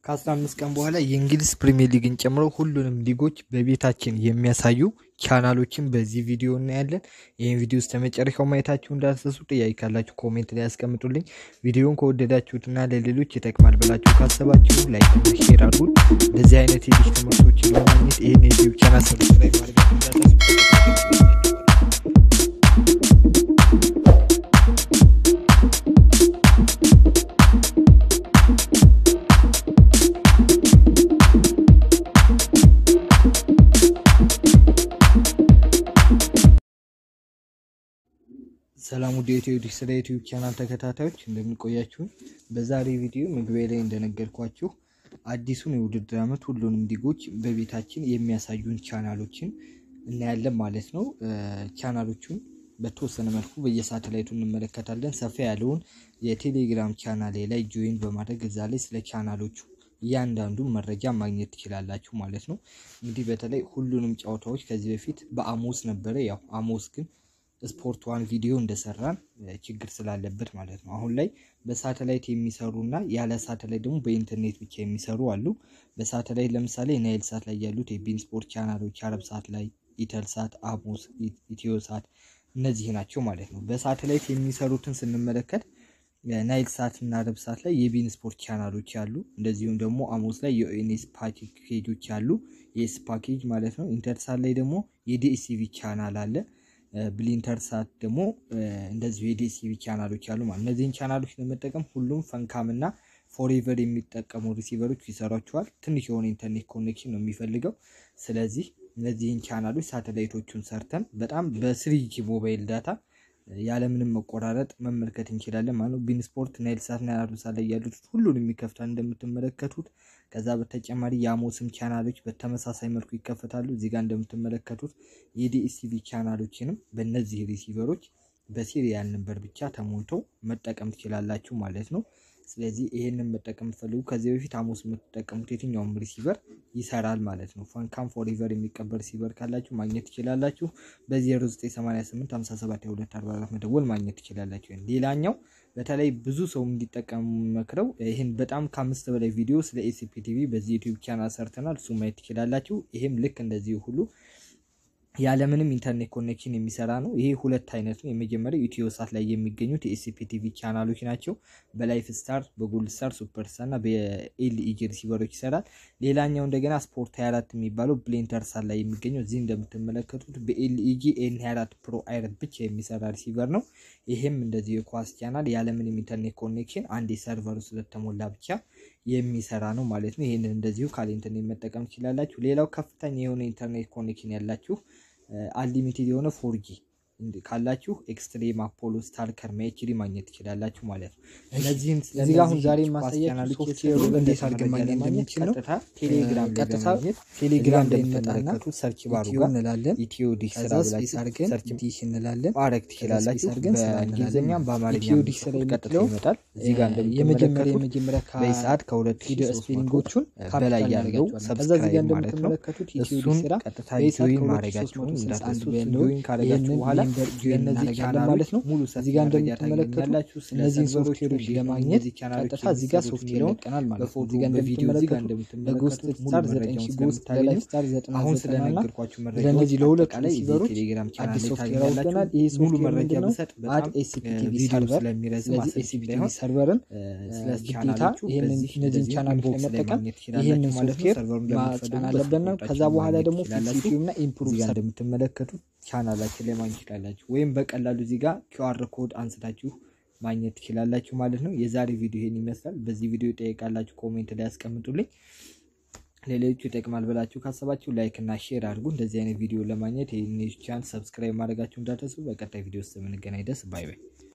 ከ15 ቀን በኋላ የእንግሊዝ ፕሪሚየር ሊግን ጨምሮ ሁሉንም ሊጎች በቤታችን የሚያሳዩ ቻናሎችን በዚህ ቪዲዮ እናያለን። ይህን ቪዲዮ እስከ መጨረሻው ማየታችሁ እንዳትረሱ። ጥያቄ ካላችሁ ኮሜንት ላይ ያስቀምጡልኝ። ቪዲዮን ከወደዳችሁትና ለሌሎች ይጠቅማል ብላችሁ ካሰባችሁ ላይክ፣ ሼር አድርጉት። እንደዚህ አይነት የልጅ ትምህርቶችን ለማግኘት ይህን የዩቲዩብ ቻናል ሰብስክራይብ ማድረጋችሁ እንዳትረሱ። ሰላም ውድ የኢትዮ ስለ ዩቲዩብ ቻናል ተከታታዮች እንደምንቆያችሁን፣ በዛሬ ቪዲዮ መግቢያ ላይ እንደነገርኳችሁ አዲሱን የውድድር ዓመት ሁሉንም ሊጎች በቤታችን የሚያሳዩን ቻናሎችን እናያለን ማለት ነው። ቻናሎቹን በተወሰነ መልኩ በየሳተላይቱ እንመለከታለን። ሰፋ ያለውን የቴሌግራም ቻናሌ ላይ ጆይን በማድረግ እዛ ላይ ስለ ቻናሎቹ እያንዳንዱ መረጃ ማግኘት ትችላላችሁ ማለት ነው። እንግዲህ በተለይ ሁሉንም ጨዋታዎች ከዚህ በፊት በአሞስ ነበረ። ያው አሞስ ግን ስፖርት ዋን ቪዲዮ እንደሰራን ችግር ስላለበት ማለት ነው። አሁን ላይ በሳተላይት የሚሰሩ እና ያለ ሳተላይት ደግሞ በኢንተርኔት ብቻ የሚሰሩ አሉ። በሳተላይት ለምሳሌ ናይል ሳት ላይ ያሉት የቢን ስፖርት ቻናሎች አረብ ሳት ላይ ኢተል ሳት፣ አሞስ፣ ኢትዮ ሳት እነዚህ ናቸው ማለት ነው። በሳተላይት የሚሰሩትን ስንመለከት ናይል ሳት እና አረብ ሳት ላይ የቢን ስፖርት ቻናሎች አሉ። እንደዚሁም ደግሞ አሞስ ላይ የኦኤንኤስ ፓኬጆች አሉ፣ የኤስ ፓኬጅ ማለት ነው። ኢንተርሳት ላይ ደግሞ የዲኤስቲቪ ቻናል አለ። ብሊንተር ሳት ደግሞ እንደዚሁ የዲኤስቲቪ ቻናሎች አሉ ማለት እነዚህን ቻናሎች ለመጠቀም ሁሉም ፈንካም እና ፎሬቨር የሚጠቀሙ ሪሲቨሮች ይሰሯቸዋል። ትንሽ የሆነ ኢንተርኔት ኮኔክሽን ነው የሚፈልገው። ስለዚህ እነዚህን ቻናሎች ሳተላይቶቹን ሰርተን በጣም በስሪጂ ሞባይል ዳታ ያለምንም መቆራረጥ መመልከት እንችላለን ማለት ነው። ቢን ስፖርት፣ ናይል ሳት እና አረብ ሳት ላይ ያሉት ሁሉንም ይከፍታል እንደምትመለከቱት። ከዛ በተጨማሪ የአሞስም ቻናሎች በተመሳሳይ መልኩ ይከፈታሉ። እዚህ ጋር እንደምትመለከቱት የዲኤስቲቪ ቻናሎችንም በእነዚህ ሪሲቨሮች በሲሪያል ነበር ብቻ ተሞልቶ መጠቀም ትችላላችሁ ማለት ነው። ስለዚህ ይሄንን መጠቀም ፈልጉ ከዚህ በፊት አሞስ የምትጠቀሙት የትኛውም ሪሲቨር ይሰራል ማለት ነው። ፈንካም ፎሬቨር የሚቀበል ሪሲቨር ካላችሁ ማግኘት ትችላላችሁ። በ0988 57 መደወል ማግኘት ትችላላችሁ። ሌላኛው በተለይ ብዙ ሰው እንዲጠቀሙ መክረው ይህን በጣም ከአምስት በላይ ቪዲዮ ስለ ኤሲፒ ቲቪ በዚህ ዩቲዩብ ቻናል ሰርተናል። እሱ ማየት ትችላላችሁ። ይሄም ልክ እንደዚህ ሁሉ ያለምንም ኢንተርኔት ኮኔክሽን የሚሰራ ነው። ይሄ ሁለት አይነት ነው። የመጀመሪያው ኢትዮ ሳት ላይ የሚገኙት የኤስሲፒ ቲቪ ቻናሎች ናቸው። በላይፍ ስታር፣ በጎልድ ስታር፣ ሱፐር ስታር እና በኤልኢጂ ሪሲቨሮች ይሰራል። ሌላኛው እንደገና ስፖርት 24 የሚባለው ብሌንተር ሳት ላይ የሚገኘው እዚህ እንደምትመለከቱት በኤልኢጂ ኤን 24 ፕሮ አይረት ብቻ የሚሰራ ሪሲቨር ነው። ይሄም እንደዚህ የኳስ ቻናል ያለምንም ኢንተርኔት ኮኔክሽን አንድ የሰርቨሩ ስለተሞላ ብቻ የሚሰራ ነው ማለት ነው። ይህንን እንደዚሁ ካለ ኢንተርኔት መጠቀም ትችላላችሁ። ሌላው ከፍተኛ የሆነ ኢንተርኔት ኮኔክሽን ያላችሁ አንሊሚትድ የሆነ ፎርጂ ካላችሁ ኤክስትሪም አፖሎ ስታርከር ኤችዲ ማግኘት ትችላላችሁ ማለት ነው። እነዚህም እዚህ ጋር አሁን ዛሬ ማሳያችሁ ሶፍትዌሩ እንዴት አድርገን ማግኘት እንደምንችል ነው። ቀጥታ ቴሌግራም ላይ ቀጥታ በማግኘት ቴሌግራም ላይ እንደምትመለከቱት ሰርች ባሩ ኢትዮ ጋር እንላለን። ኢትዮ ዲሽ ስራ ከዛ ብላችሁ ስፔስ አድርገን ሰርች ዲሽ እንላለን። ማድረግ ስፔስ ትችላላችሁ። አድርገን ስራ እንላለን። በእንግሊዝኛም በአማርኛ ኢትዮ ዲሽ ስራ ቀጥታ የምትለው ይመጣል። እዚህ ጋር የመጀመሪያ እንደምትመለከቱት የመጀመሪያ በዚህ ሰዓት ከሁለት ሺህ ቪዲዮ ሶስት መቶ ስፔሊንጎቹን በላይ ካፒታል ያለው እናደርጋቸዋለን። ከዛ እዚህ ጋር ሰብስክራይብ ማለት ነው። እንደምትመለከቱት ኢትዮ እሱን ዲሽ ስራ ቀጥታ በዚህ ሰዓት ጆይን ከሁለት ሺህ ማድረጋችሁን ሶስት መቶ ስልሳ አንድ እንዳትረሱ። እሱን ያለውን ጆይን ካደረጋችሁ ይህንን በኋላ ሜምበር ጆይን የእነዚህ እናደርጋለን ማለት ነው። ሙሉ እዚህ ጋር መረጃ እንደምትመለከቱት ታገኛላችሁ። ስለ እነዚህን ሰርቨሮቹ ሶፍትዌሮች እንዲሁም ለማግኘት እነዚህ ቻናሎች ቀጥታ እዚህ ጋር የሚሰሩት ሶፍትዌር የሚለውን ይለቀናል ማለት ነው። በፎቶ እዚህ ጋር በቪዲዮ እዚህ ጋር እንደምትመለከቱት ለጎስት እንደምትመለከቱት ሙሉ ስታር ዘጠኝ መረጃውን ሺህ ጎስት ስለምታገኙ ለላይፍ ስታር ዘጠና አሁን ዘጠና እና ስለነገርኳችሁ መረጃዎች ለእነዚህ ለሁለት አጠቃላይ እዚህ ሪሲቨሮች ቴሌግራም ቻናል አዲስ ላይ ሶፍትዌር ታገኛላችሁ። አውጥተናል። ይህ ሙሉ ሶፍትዌር መረጃ ምንድን ነው? ብሰጥ አድ በጣም ኤሲፒቲቪ ቪዲዮ ሰርቨር ስለሚረዝም ስለዚህ አሰልቺ ኤሲፒቲቪ እንዳይሆን ሰርቨርን ስለ ግዴታ ቻናሎቹ ይህንን በዚህ እነዚህን እንደዚህ ቻናሎች ኢንቦክስ ላይ ለመጠቀም ማግኘት ትችላላችሁ ይህንን ማለት ነው። ሶፍትዌር ሰርቨሩን ማጫን በምትፈልጉበት አለብን ነው። ቁጥራችሁ ከዛ በኋላ ማግኘት ደግሞ ትችላላችሁ። ፊሲቲቭ እና ኢምፕሩቭ እዚህ ጋር እንደምትመለከቱት ቻናላችን ላይ ማግኘት ትችላላችሁ። ወይም በቀላሉ እዚህ ጋር ኪውአር ኮድ አንስታችሁ ማግኘት ትችላላችሁ ማለት ነው። የዛሬ ቪዲዮ ይሄን ይመስላል። በዚህ ቪዲዮ ጠይቃላችሁ ኮሜንት ላይ ያስቀምጡልኝ። ለሌሎቹ ይጠቅማል ብላችሁ ካሰባችሁ ላይክ እና ሼር አድርጉ። እንደዚህ አይነት ቪዲዮ ለማግኘት ይህን ቻናል ሰብስክራይብ ማድረጋችሁ እንዳትረሱ። በቀጣይ ቪዲዮ ውስጥ የምንገናኝ ደስ ባይ ባይ